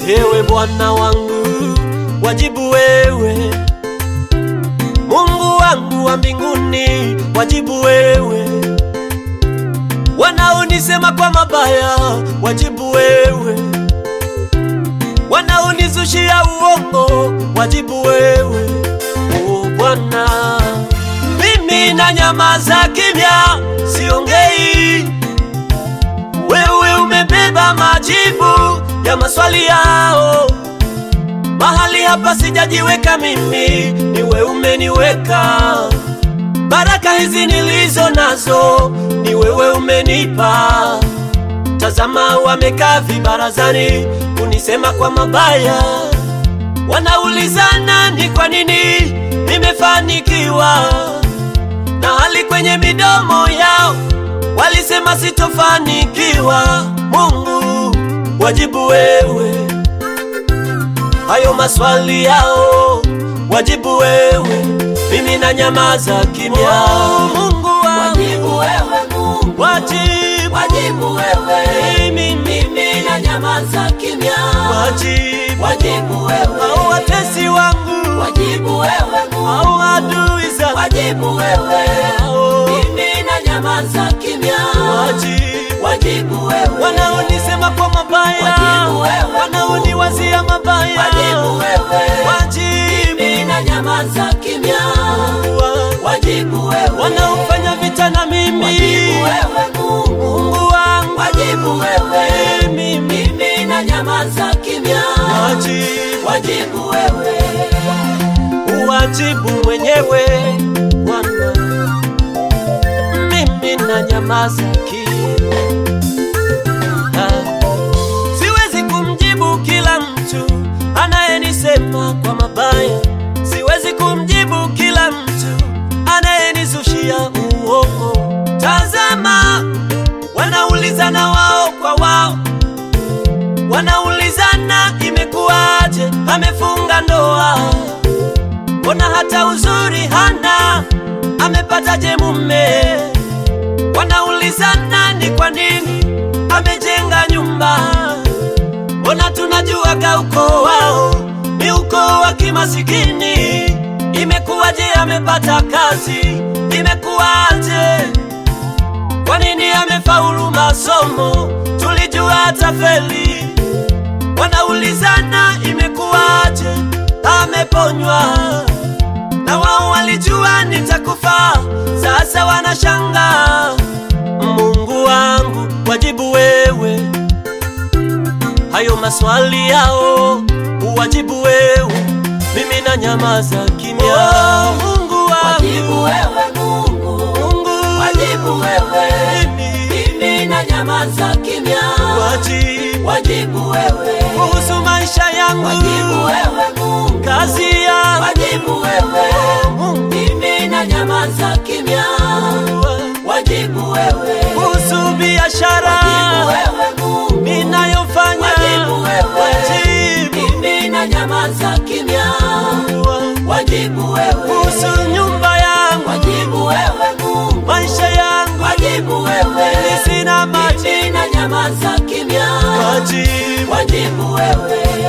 Ewe Bwana wangu, wajibu wewe. Mungu wangu wa mbinguni, wajibu wewe. Wanaonisema kwa mabaya, wajibu wewe. Wanaonizushia uongo, wajibu wewe. O Bwana, mimi na nyamaza kimya, siongei. Wewe umebeba majibu ya maswali yao. Mahali hapa sijajiweka mimi, ni wewe umeniweka. Baraka hizi nilizo nazo, ni wewe umenipa. Tazama, wamekaa vibarazani kunisema kwa mabaya, wanaulizana ni kwa nini nimefanikiwa, na hali kwenye midomo yao walisema sitofanikiwa. Mungu, wajibu wewe hayo maswali yao, wajibu wewe, mimi na nyamaza kimya. Mungu wangu, Wajibu wewe Mungu, wajibu, wajibu wewe, mimi, mimi na nyamaza kimya. wajibu, Wajibu wewe, hao watesi wangu, wajibu wewe Mungu, hao adui zangu, wajibu wewe, hao mimi na nyamaza kimya. wajibu, Wajibu wewe, wanaonisema kwa mabaya, Wajibu wewe. wanaoniwazia mabaya, wajibu wewe, wajibu, mimi na nyamaza kimya. wa- Wajibu wewe, wanaofanya vita na mimi, wajibu wewe Mungu, Mungu wangu, wajibu wewe, mimi, mimi na nyamaza kimya. wajibu, Wajibu wewe, uwajibu mwenyewe Bwana, mimi na nyamaza kimya. Ah, Siwezi kumjibu kila mtu anayenisema kwa mabaya, siwezi kumjibu kila mtu anayenizushia uongo. Tazama, wanaulizana wao kwa wao, wanaulizana imekuwaje, amefunga ndoa, mbona hata uzuri hana, amepataje mume? Wanaulizana ni kwa nini amejenga nyumba, mbona tunajuaga ukoo wao ni ukoo wa kimasikini. Imekuwaje amepata kazi, imekuwaje? Kwa nini amefaulu masomo, tulijua atafeli. Wanaulizana imekuwaje, ameponywa na wao walijua nitakufa, sasa wanashanga. Mungu wangu, wajibu wewe hayo maswali yao, uwajibu wewe, mimi na nyamaza kimya. Oh, Mungu wajibu wangu, wewe Mungu, Mungu wajibu wewe, mimi, mimi na nyamaza kimya. wajibu Wajibu wewe, kuhusu maisha yangu, wajibu wewe Mungu, kazi yangu, wajibu wewe, Mungu mimi na nyamaza kimya. Wajibu wewe, kuhusu biashara wajibu wewe Mungu, ninayofanya, Wajibu wewe. wajibu mimi na nyamaza kimya. Wajibu wewe, kuhusu nyumba yangu, wajibu wewe Mungu, maisha yangu, wajibu wewe, sina maji, mimi na nyamaza kimya. wajibu Wajibu wewe,